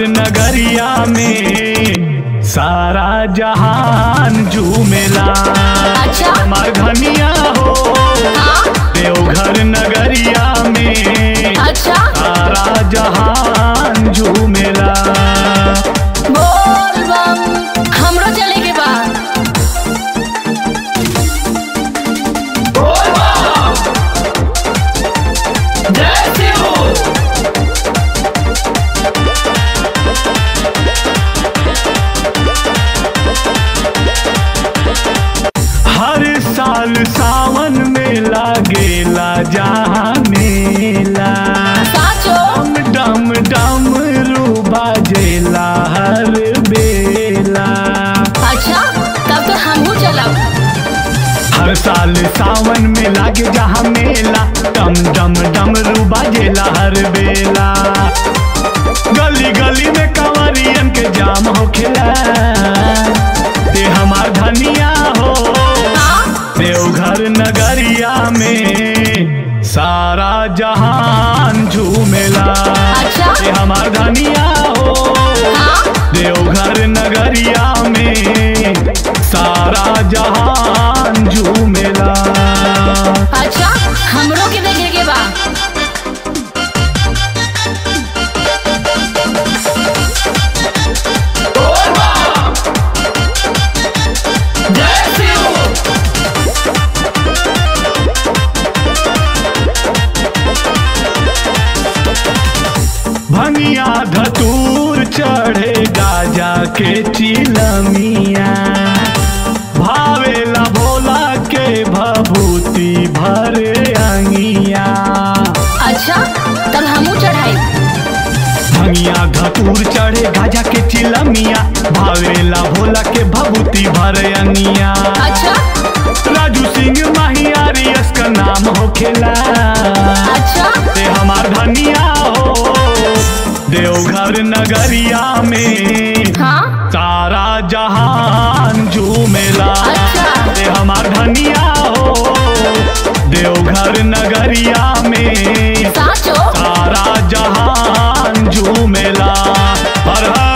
नगरिया में सारा जहान झूमेला अच्छा हमार धनिया हो हाँ देवघर नगरिया में अच्छा सारा जहान झूमेला बोल बम हमरो चले के बा हर साल सावन में लागेला जहाँ मेला साचो डम डम डम रू बाजेला हर बेला अच्छा तब तो हमहू चलब हर साल सावन में लागे जहाँ मेला डम डम डम रू बाजेला हर बेला गली गली में कंवरियन के जाम होखेला ते हमार धनिया हो हाँ देवघर नगरिया में सारा जहान झूमेला अच्छा। ये हमार धनिया हो हाँ देवघर नगरिया में सारा जहान झूमेला अच्छा हमरो के देखे के बा भंगिया धतूर चढ़े गाजा के चिलमिया भावेला भोला के भभूति भरे अंगिया अच्छा तब हमहू चढ़ाई भंगिया धतूर चढ़े गाजा के चिलमिया भावेला भोला के भभूति भरे अंगिया अच्छा राजू सिंह माहियारी इसका नाम होखेला अच्छा ते हमार धनिया हो देवघर नगरिया में हाँ सारा जहान झूमेला अच्छा। ते हमार धनिया हो देवघर नगरिया में साचो सारा जहान झूमेला हर हर